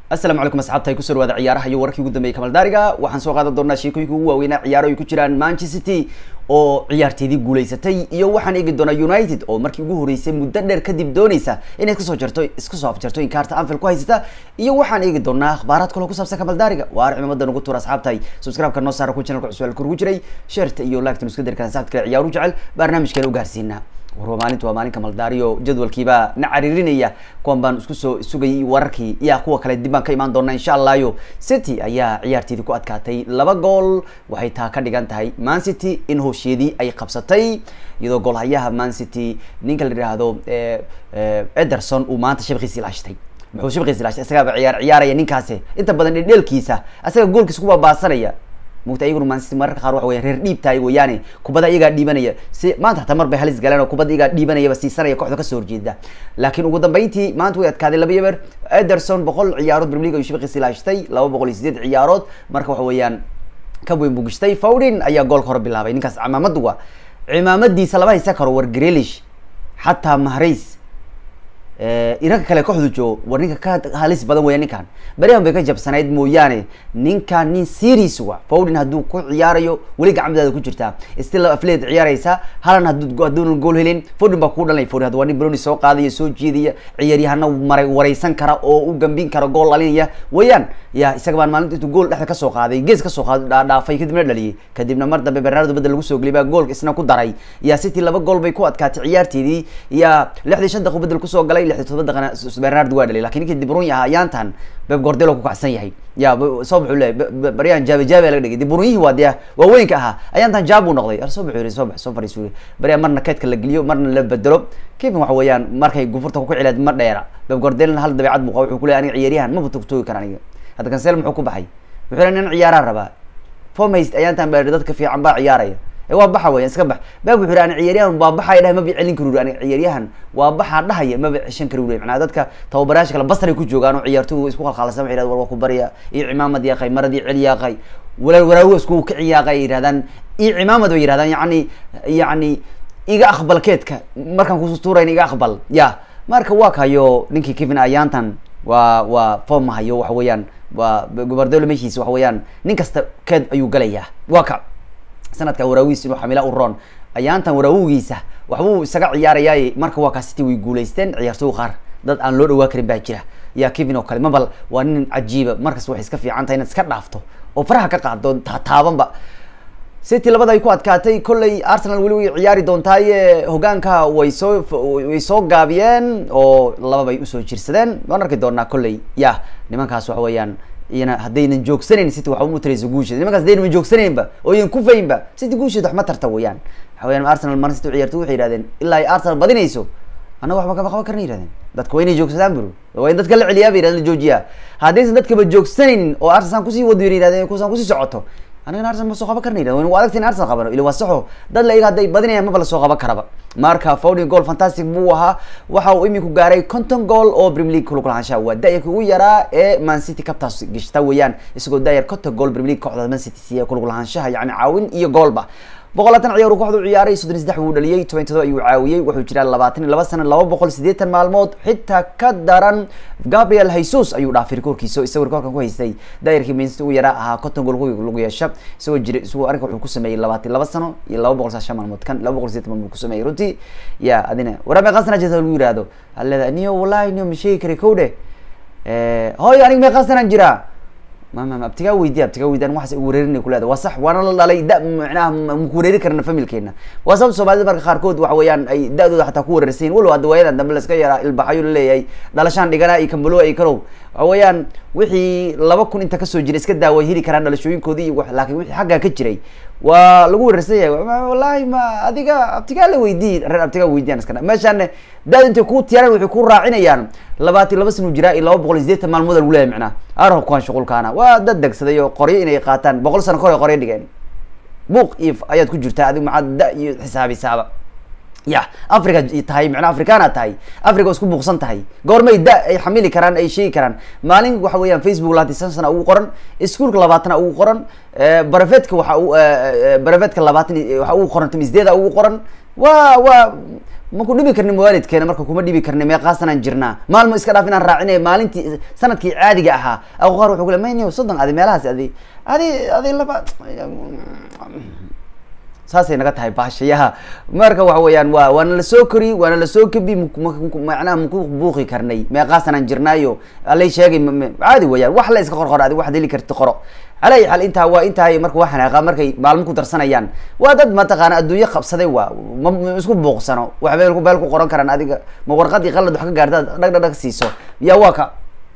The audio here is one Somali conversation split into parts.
asalaamu calaykum asxaabta ay kusoo dhawaada ciyaaraha iyo wararkii ugu dambeeyay kamaldaariga waxaan soo qaadan doonaa sheekooyinka ugu waaweynaa ciyaaro ay ku jiraan manchester city oo ciyaarteedii guuleysatay iyo waxaan eegi doonaa united oo markii ugu horeysay muddo dheer kadib dooneysa inay kasoo jarto iska soo afjarto in kaarta anfield ku haysata iyo waxaan eegi doonaa akhbaaraad kaloo ku saabsan kamaldaariga waar cimamada nagu tuura asxaabtahay subscribe-ka noo saara ku channelka cusub kurugu jiray sheerta iyo lagtan iska dari karaan saxabta kale ciyaaru jecel barnaamijkeena u gaarsiinaa warwa maalinta waa maalin kamaldaariyo jadwalkiibaa na cariirinaya kuwan baan isku soo sugayay wararkii iya kuwa kale dib baan ka imaan doonaa insha allayo city ayaa ciyaarteedii ku adkaatay laba gool waxay taa ka dhigan tahay man city in hoosheedii ay qabsatay iyadoo goolhayaha man city ninka la yidhaahdo ederson uu maanta shabkiisi ilaashtay muxuu shabkiisi ilaashtay isagaaba ciyaar ciyaaraya ninkaasi inta badan dhedheelkiisa asaga goolkiisa ku baabaasanaya mugta iyaguna mancity mararka qaar waxa weya reer dhiibtahay weeyaane kubadda iyagaa dhiibanaya si maanta hataa mar bay halis galeen oo kubadda iyagaa dhiibanayaba siisanaya kooxda kasoo horjeeda laakiin ugu dambeyntii maanta way adkaaday laba yeber ederson boqol ciyaarood premier league ayuu shabqiisi ilaashtay laba boqol iyo sideed ciyaarood marka waxa weeyaan ka weyn buu gishtay fawdin ayaa goolka hore bilaabay ninkaas cimaamadu wa cimaamadiisa lama haysan karo war grelish xataa mahrays iranka kale kooxdu joogo war ninka ka halis badan weya ninkan beryahan bay ka jabsanayd mooyaane ninkan nin series wa fawdin hadduu ku ciyaarayo weli gacmadaada ku jirtaa still afleed ciyaaraysa halan hadu hadduuna gool helin fawdin baa kugu dhalanay fawdin hadda waa nin broni soo qaadaya soo jeedaya ciyaaryahana maray wareysan kara oo u gambin kara gool dhalinaya weeyaan ya isaga baan maalinta intuu gool dhexda kasoo qaaday gees kasoo qaad dhaafay kadibna dhaliyay kadibna mar dambe bernardo badel lagu soo geliyay baa goolka isna ku daray ya city laba gool bay ku adkaatay ciyaarteedii ya lixdii shan daqiiq bedel kusoo galay lixdii todoba daqana bernardo waa dhaliyay lakin ninkii dibruni ahaa ayaantan beb gordelo ku kacsan yahay ya soo baxuu leeyahy baryahan jaabe jaabe laga dhigay dibruniyihii waa dee waaweynka ahaa ayaantan jaab buu noqday ar soo baxuu yiri soo bax soo fariisu yiri baryahan marna keedka la geliyo marna la bedelo kevin waxa weeyaan markay gufurta ku cilaad ma dheera beb gordelna hal dabeecad buu qaba wuxuu ku leeyahy aniga ciyaaryahan maba togtoogi kara aniga hadda kansel muxuu ku baxay wuxuu leeyahy nin ciyaaraan rabaa formast ayaantan baa dadka fiican baa ciyaaraya waa baxa weya iska bax bab wuxu ani ciyaaryahan waa baxaya dhahay maba celin kari uri ani ciyaaryahan waa baxaa dhahaya maba ceshan kari uri macnaa dadka tababarayaasha kale basray ku joogaan oo ciyaartoy isku khalkhalsan waxay yidhahdan war waa ku barya iyo cimaamad yaaqay maradii cel yaaqay walaal waraago isku ka ciyaaqay yidhahdaan iyo cimaamad bay yidhahdaan yani yani iga aqbal keedka markaan kusutuurayn iga aqbal ya marka waa kayo ninkii kevin ayaantan waa waa form hayo waxa weeyaan waa gobardelo meshiisa waxa weeyaan nin kasta keed ayuu galayaa waa ka sanadka waraawigiis inuu xamila u roon ayaantan waraawigiisa waxbuu isaga ciyaarayaay marka waa kaa city way guuleysteen ciyaartooy qaar dad aan loo dhawaa karin baa jira ya kevin oo kale mabal waa nin cajiiba markas waxay iska fiican tahay inaad iska dhaafto oo faraha ka qaado taabanba city labada ay ku adkaatay kolley arsenal weli way ciyaari doontaaye hogaanka way soo way soo gaabiyeen oo laba bay usoo jirsadeen waan arki doonaa kolley ya nimankaas waxa weeyaan iyana haddaynan joogsanayn city waxba mutaraysa guusheeda nimankaas haddaynan joogsanaynba oo yan kufaynba city guusheeda wax ma tarta weyaan waxa weyan arsenal mar city ciyaartoy waxay yihahdeen ilaa ay arsenal badinayso annaga waxba kama qaban karna yihahdeen dadka waa inay joogsadaan buru waa in dadka la celiyaa bay yihahdeen la joojiyaa haddaysan dadkaba joogsanaynin oo arsenal kusii wado yihahdeen kusaan kusii socoto anagana arsenal ma soo qaban karna yirahden waa adagta in arsenal qabano ila waa saxo dad la iga hadday badinayaan maba lasoo qaban karaba marka fowding goal fantastic buu ahaa waxa uu iminku gaaray conton goal oo premier league kulug lahaanshaha waa da-yarka ugu yaraa ee man city kabtaas gishta weeyaan isagoo da-yar conton goal premier league kooxda man city siiya kulug lahaanshaha yani caawin iyo goolba boqol laatan ciyaar uu kooxdu ciyaaray soddon saddex buu dhaliyay toban todoba ayuu caawiyey wuxuu jiraa labaatan iyo laba sana laba boqol siddeetan maalmood xitaa ka daran gabriel haysus ayuu dhaafay rikoorkiisa isagoo rikoorkan ku haystay daayarkii mancity ugu yaraa ahaa conton gool lagu yeesha isagoo jira isagoo arrinka wuxuu ku sameeyey labaatan laba sano iyo laba boqol saashan maalmood kan laba boqol siddeetan maalmood ku sameeyey runtii ya adina warame qasna jirta lagu yihahdo aleeda niyo wallahi niyo ma sheegi kari kow dheh hoy aniga mee qasanaan jiraa mama abtigaa weydiy abtigaa weydiy an waxaas igu wareerinay kuleeda waa sax waana la dhalay da micnaha maku wareeri karna familkeena waa sababta soomaalida marka qaarkood waxa weeyaan ay da-dooda xataa ku wareersan yihin walow hadda waayadan dambe laska yaraa ilbaxayo laleeyahay dhalashaan dhigana iyo kambalo ay kalow waxa weeyaan wixii laba kun inta kasoo jira iska daa way heli karaan dhalashooyinkoodii iyo laakin wixii xaggaa ka jiray waa lagu wareersan yahay wallahi ma adiga abtigaa la weydiiy reer abtigaa weydiyan iska meeshaan daad intay kuu tiyaaran waxay ku raacinayaan labaatan laba sana jiraa iyo laba boqol iyo sideetan maalmood lagu leeyahy macnaha arabkuan shuqulkaana waa dad degsaday oo qoryo inay qaataan boqol sano kor ay qoryo dhigeen buuq iyo ayaad ku jirtaa adigu maxaad da iyo xisaabisaaba ya africa tahay macnaa africana tahay africa isku buuqsan tahay goormay da ay xamili karaan ay sheegi karaan maalin waxa weeyaan facebook labaatan san sana ugu qoran ischoolka labaatana ugu qoran barafetka waxa u barafetka labaatan waxa ugu qoran tamisdeeda ugu qoran waa waa maku dhibi karni waalidkeena marka kuma dhibi karni meeqaasanaan jirnaa maalmo iska dhaaf inaan raacinay maalintii sanadkii caadiga ahaa aqu qaar wuxuu ku le mayniyo soddon adi meelahaas adi adi adi laba saasay naga tahay baashayaha marka waxa weeyaan wa waana lasoo kori waana lasoo kabi macnaha maku buuqi karnay meeqaasanaan jirnaayo alay sheegay caadi weeyaan wax la iska qorqoro adi waxad heli karti qoro ala ay xaal intaa waa intahay marka waa xanaaqa markay maalmo ku darsanayaan waa dad mataqaana adduunyo qabsaday waa ma isku buuqsano wax beel beel ku qoran karaan adiga ma warqadii qalad wax ka gaarta dhag dhag dhag siiso ya waa ka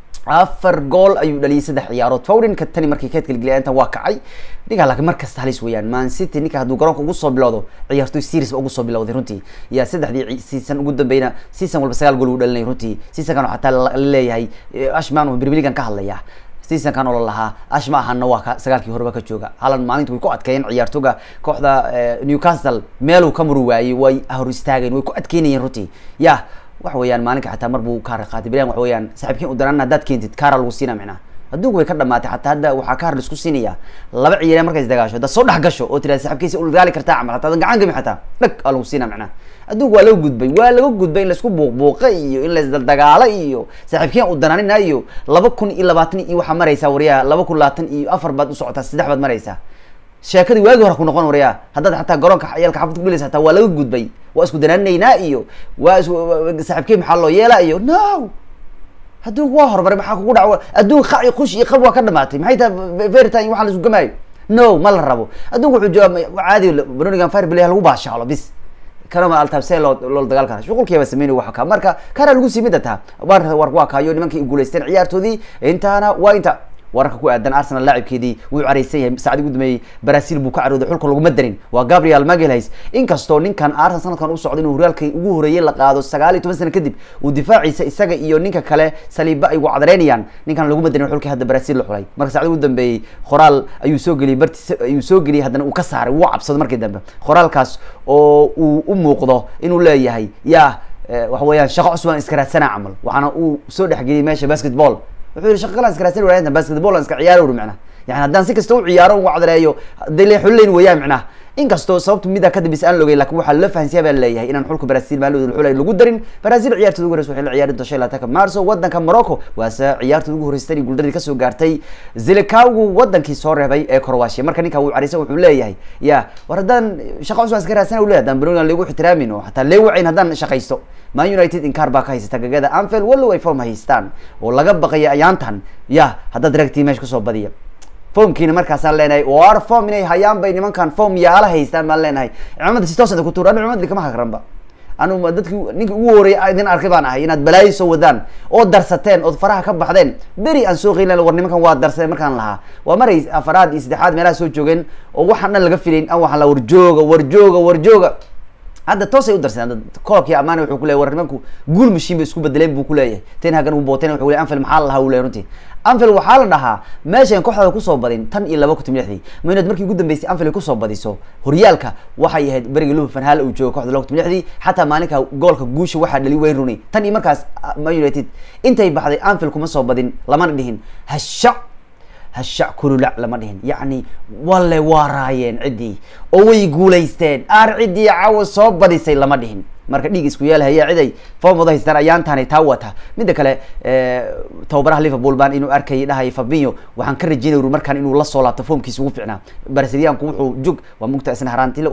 afar gool ayuu dhaliyay saddex ciyaarood fowdinka tani markay keedka ligeliya intan waa kacay ninkaa laakiin mar kasta halis weeyaan man city ninka hadduu garoonka ugu soo bilowdo ciyaartoy series ba ugu soo bilowday runtii yaa saddexdii season ugu dambeyna season walba sagaal gool uu dhalinay runtii seasonkan xataa laleeyahay ashman birbiligan ka hadlaya seasonkan oo la lahaa ash ma ahana waa ka sagaalkii horeba ka jooga halan maalinta way ku adkeeyeen ciyaartoga kooxda newcastle meeluu ka muru waayey way hor istaageen way ku adkeynayeen runtii ya waxa weeyaan maalinka xataa mar buu kaar qaatay bilan waxa weeyaan saaxiibkiin u danaan haddaad keentid kaara lagu siina micnaa adduunku way ka dhamaatay xataa hadda waxaa kaar laisku siinaya laba ciyaareen markay isdagaasho haddaad soo dhex gasho oo tirada saaxiibkiisa u dagaali kartaa camal hataa adan gacan gami xataa dhag aa lagu siina micnaa adduunku waa laga gudbay waa laga gudbay in laisku buuqbuuqa iyo in laisdaldagaalo iyo saaxiibkiin u danaanina iyo laba kun iyo labaatan iyo waxaa maraysaa waryaha laba kun labaatan iyo afar baad u socotaa saddex baad maraysaa sheekadii waagi hore ku noqon waryaa haddaad xataa garoonka yaalka xafad kudhilaysa hataa waa laga gudbay waa isku danaanaynaa iyo waa is saaxiibkey maxaa loo yeelaa iyo no adduunku waa horumaray maxaa kugu dhac adduun qac iyo kush iyo qab waa ka dhamaatay maxay tahay veritan iyo waxaa la isku gamaayo no ma la rabo adduunku wuxuu jooga caadi banonigan fire play lagu baashaalo bis kanama altabse loo loo dagaal kara shuqulkiiba sameynay waxa ka marka kana lagu sii midata war war waa kaayo nimankii guuleysteen ciyaartoodii intaana waa inta wararka ku aadan arsenal laacibkeedii wuu careysan yahay saacadii ugu dambeeyey brazil buu ka carooday xulka laguma darin waa gabriel magalhays inkastoo ninkan arsenal sanadkan u socda inuu horyaalkii ugu horeeyey la qaado sagaal iyo toban sano kadib uu difaaciisa isaga iyo ninka kale saliiba ay wacdareynayaan ninkan laguma darin xulkii hadda brazil la xulay marka saacadii ugu dambeeyey qoraal ayuu soo geliyey bartiis ayuu soo geliyey haddana uu ka saaray wuu cabsado markii dambe qoraalkaas oo uu u muuqdo inuu leeyahay ya waxa weeyaan shaqo cusub aan iska raadsanaa camal waxaana uu soo dhexgeliyey meesha basketball wuxuu yihi shaqa kalan iskarasan waayanta basketball aan iska ciyaaro uri macnaha yani haddaan si kasta u ciyaaro u wacdareeyo hadday le xulileyn weeyaan macnaha inkastoo sababta middaa kadambis aan logay lakin waxaa loo fahansiya baa leeyahay inaan xulka brazil maalooda xulay lagu darin brazil ciyaartooda ugu horeysa waxay la ciyaari doonta shan labatanka marso wadanka morocco waase ciyaartooda ugu horeysay tani guuldaradii kasoo gaartay zilikagu wadankii soo reebay ee croatia marka ninka wuu careysan wuxuu leeyahay ya war haddaan shaqa cusub aan iska raadsana u leyahay haddaan banonigan lagu ixtiraamin oo hataa lee wacayn haddaan shaqaysto man united inkaar baa ka haysata gagada anfield wallow ay form haystaan oo laga baqaya ayaantan ya haddaad ragtii meesha kusoo badiya formkiina markaasaan leenahay war form inay hayaan bay nimankan form yaala haystaan baan leenahay cimaamada si toosada ku tuur anu cimaamada kama hagranba anu dadki ninki ugu horeeyay idin arkay baan ahay inaad balaayo soo wadaan oo darsateen ood faraha ka baxdeen beri aan soo qeylin war nimankan waa darsadeen markaan lahaa waa maray afaraad iyo saddexaad meelaha soo joogeen oo waxaan dhan laga filayn an waxaan la warjooga warjooga warjooga hadda toosay u darsadeen koobkii amaani wuxuu kuleyahy war nimanku guul mashiin bay isku bedeleen buu kuleeyahay ten hagan uu booteen wuxuu leyahy anfield maxaa la lahaa uu leyahy runtii anfield waxaa la dhahaa meeshan kooxdaada kusoo badin tan iyo laba kun lixdii maynood markii ugu dambeysay anfield kusoo badiso horyaalka waxay ahayd berigii luba fanhaal uu joogo koxda laba kun lixdii xataa maalinka goolka guusha waxaa dhali wayne rooney tan iyo markaas man united intay baxday anfield kuma soo badin lamana dhihin hasha hashac kululac lama dhihin yacni walle waa raayeen ciddii oo way guulaysteen aar ciddii cawa soo badisay lama dhihin marka dhiig isku yeelhaya ciday form wada haystaan ayaantaanay taa wata midda kale tababaraha liverpool baan inuu arkayay dhahaya fabinho waxaan ka rajeynay uri markaan inuu lasoo laabto formkiisa ugu ficnaa brazilianku wuxuu jog waa mugta isna haranti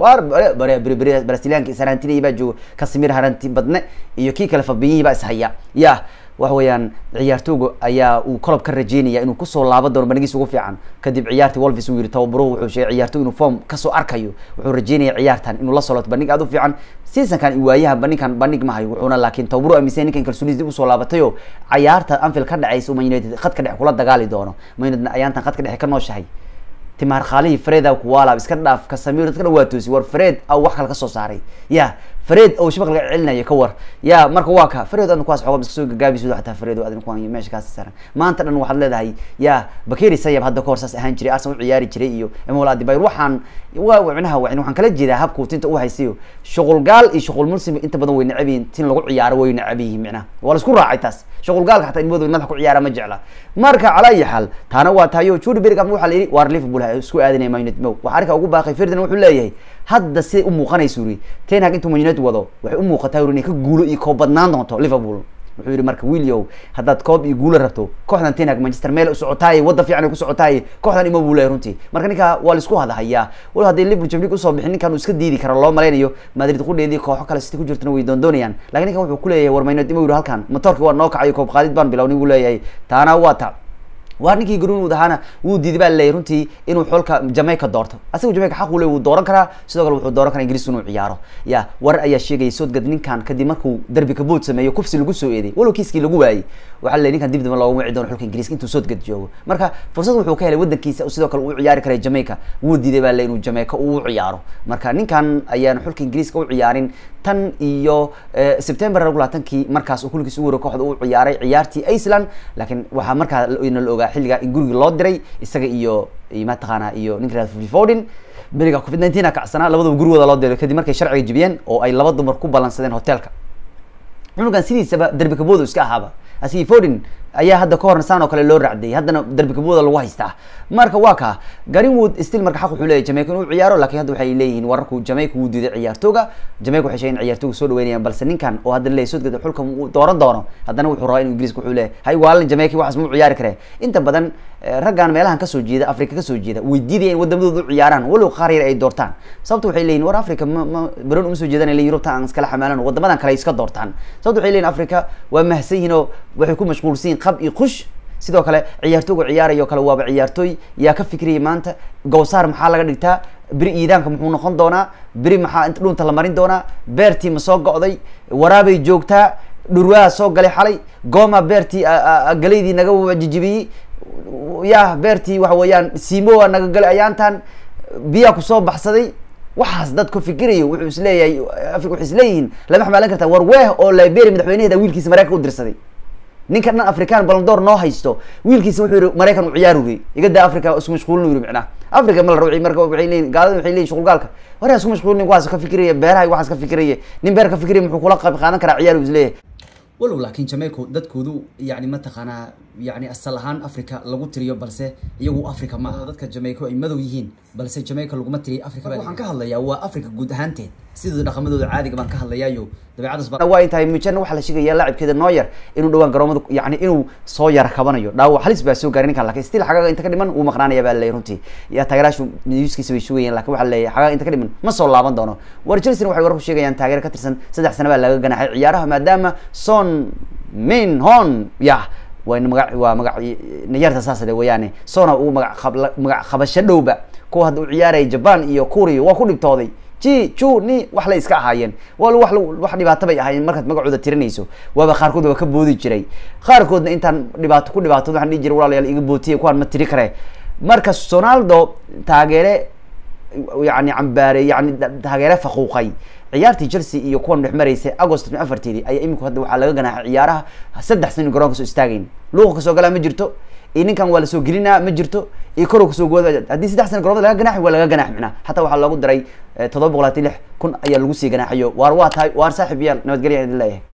brazilianka is harantinaya baa jooga kasimir haranti badne iyo kii kale fabinhii baa ishaya ya waxa weeyaan ciyaartooga ayaa uu kolob ka rajeynaya inuu kusoo laaban doono bandhigiisa ugu fiican kadib ciyaartii wolvis uu yihi tababaruhu wuxuu sheegay ciyaartooy inuu form kasoo arkayo wuxuu rajeynaya ciyaartan inuu la soo laabto bandhig aad u fiican seasonkan waayaha bandhigkan bandhig ma hayo wuxuuna laakiin tababaruhu aaminsan ninkan kalsooniis dib usoo laabatayoo cayaarta anfield ka dhacaysa man united khadka dhexe kula dagaali doono man united ayaantan khadka dhexe ka nooshahay timaar khaalihii fred a kuwaalaab iska dhaaf kasamir dadkana waa toosi war fred a wax kale kasoo saaray ya fred oo shabaq laga celinayo ka war ya marka waa ka fred adna kuwaas xooga iska soo gagaabiso xataa fred adna kuwan meesha kaasi saaran maanta dhan waxaad leedahay ya bakeri sayab hadda kahor saas ahaan jiray arsenal u ciyaari jiray iyo emol adibayr waxaan waa micnaha waxaan kala jeedaa habkuu tinta u haysayo shuqul gaal iyo shuqul mulsim inta badan way necab yihiin tin lagu ciyaaro way necab yihiin micnaha waa la isku raacay taas shuqul gaalka xataa ilmahooda madaxa ku ciyaara ma jecla marka calaa ayi xaal taana waa tahayo judy bergam waxaa la yidhi waar liverpool ha isku aadinaya man united mo waxaa arrinka ugu baaqay firdan wuxuu leeyahay hadda siday u muuqanaysa uri ten hag intuu man united wado waxay u muuqataa uri inay ka guulo iyo koob badnaan doonto liverpool wuxuu yidhi marka wiliow haddaad koob iyo guulo rabto kooxdan ten hag manchester meel u socotaaye wadda fiican ay ku socotaaye kooxdan ima buu leeyahay runtii marka ninka waa laisku hadahayaa walo hadday liverpool champions usoo bixin ninkan uu iska diidi karo loo malaynayo madrid qudheedii kooxo kale siti ku jirtana way doondoonayaan lakin ninkan wuxuu kuleeyahay war maynood ima yidhi halkan motorki waa noo kacayo koob qaadid baan bilownin buu leeyahay taana waa ta waa ninkii greenwood ahaana wuu diiday baa laleeyahy runtii inuu xulka jamaica doorto asaga jamaica xaq uu le wuu dooran karaa sidoo kale wuxuu dooran karaa ingiriisku inuu ciyaaro ya warar ayaa sheegaya soodgad ninkan kadib markuu derbi kabood sameeyo kufsi lagu soo eeday walow kiiskii lagu waayey waxaa laleeyahy ninkan dib damba loogama wici doono xulka ingiriiska intuu soodgad joogo marka fursad wuxuu ka helay wadankiisa sidoo kale uu ciyaari karay jamaica wuu diiday baa laleeyahy inuu jamaica uu ciyaaro marka ninkan ayaan xulka ingiriiska u ciyaarin tan iyo september labaatankii markaas uu kuligiis ugu wara kooxda uu ciyaaray ciyaartii iceland laakiin waxaa markaa na la ogaa xilligaa in guriga loo diray isaga iyo mataqaana iyo ninka fodin beriga covid nineteen a kacsanaa labadaba gurigooda loo diray kadib markay sharciga jibiyeen oo ay laba dumar ku ballansadeen hotelka cunugan sidiisaba derbi kaboodo iska ahaaba asigi fodin ayaa hadda ka horna saan oo kale loo raacdayay haddana derbi kabooda lagu haystaa marka waa ka greenwood still marka xaq wuxuu leeyahy jamaica inuu ciyaaro lakin hadda waxay leeyihiin wararku jamaica wuu diiday ciyaartooga jamaica waxay sheegen ciyaartooga soo dhaweynayaan balse ninkan oo hadda leeyahy sodgada xulka uu dooran doono haddana wuxuu rabaa inu ingiriiska wuxuu leeyahy hay waalan jamaica waxaas mau ciyaari kare inta badan raggan meelahan kasoo jeeda africa kasoo jeeda way diidaya in wadamadooda u ciyaaraan walow qaar yar ay doortaan sababta waxay leeyihin war africa ma ma baron uma soo jeedan le yurubta aan iskala xamaalan wadamadan kale ay iska doortaan sababta waxay leyihin africa waa mahadsan yihin oo waxay ku mashquulsan yihin qab iyo qush sidoo kale ciyaartooga ciyaarayo kale waaba ciyaartooy yaa ka fikriyay maanta gowsaar maxaa laga dhigtaa beri iidaanka muxuu noqon doonaa beri maxaa inta dhunta la marin doonaa beertii ma soo go'day waraabay joogtaa dhurwaa soo galay xalay gooma beertii galaydii naga jijibiyey ya beertii waxa weeyaan simoa naga galay ayaantan biyaa kusoo baxsaday waxaas dad ku fikirayo wuxuu isleeyahay africa waxay isleeyihiin lama xamaalan kartaa war weeh oo liberia madaxweynaheeda wiilkiisa maraykanka u dirsaday ninka dhan african balondoor noo haysto wiilkiisa wuxuu yihi maraykan u ciyaar uri igada africa isku mashquulin yiri micnaha africa ma la rabo marka waxay leeyihin gaalada waxay leeyihin shuqulgaalka war isku mashquulin waxaas ka fikiraya beeraha waxaas ka fikiraya nin beer ka fikiraya muxuu kula qayb qaadan karaa ciyaar uu isleeyahay walow laakiin jamaica dadkoodu yani mataqaanaa yani asal ahaan africa lagu tiriyo balse iyagu africa ma aha dadka jamaica ay madow yihiin balse jamaica laguma tiriyo africa waxaan ka hadlayaa waa africa guud ahaanteed sidooda dhaqamadooda caadiga baan ka hadlayaayo dabeecadaas waa intahay mijana waxaa la sheegaya laacibkeeda nooyer inuu dhawaan garoomada yani inuu soo yara kabanayo dhaawac halis baa soo gaaray ninkan lakin still xagaga inta ka dhiman wuu maqnaanaya baa laleeyahy runtii ya taageeraashu newskiisa bay sugayeen lakin waxaa laleeyahay xagaga inta ka dhiman ma soo laaban doono war chelsea waxay warku sheegayaan taageero ka tirsan saddex sana baa laga ganaxay ciyaaraha maadaama son min hon ya waa maga waa maga nayarta saasade weyaane sona uu maga magac qabasho dhowba kuwa hadda u ciyaaraya japan iyo kuriya waa ku dhibtooday ji ju ni wax lay iska ahaayeen wal wax wax dhibaato bay ahaayeen markaad magacooda tirinayso waaba qaarkood waa ka boodi jiray qaarkoodna intaan dhibaato ku dhibaatood waxaan dhihi jiray walaalayaal iga bootiye kuwaan ma tiri kare marka sonaldo taageere yani cambaare yani taageere faquuqay ciyaartii chelsea iyo kuwan dhex maraysay agost afarteedii ayaa imika hadda waxaa laga ganaaxay ciyaaraha saddex sano garoonka soo istaagayn luuqa kasoo galaa ma jirto iyo ninkan waa lasoo gelinaa ma jirto iyo korow kasoo gooda haddii saddex sana garoomada laga ganaxi waa laga ganax micnaa hataa waxaa loogu daray todoba boqol hati lix kun ayaa lagu sii ganaaxayo waar waa tahay waar saaxib yaal nabadgelya idin leeyahay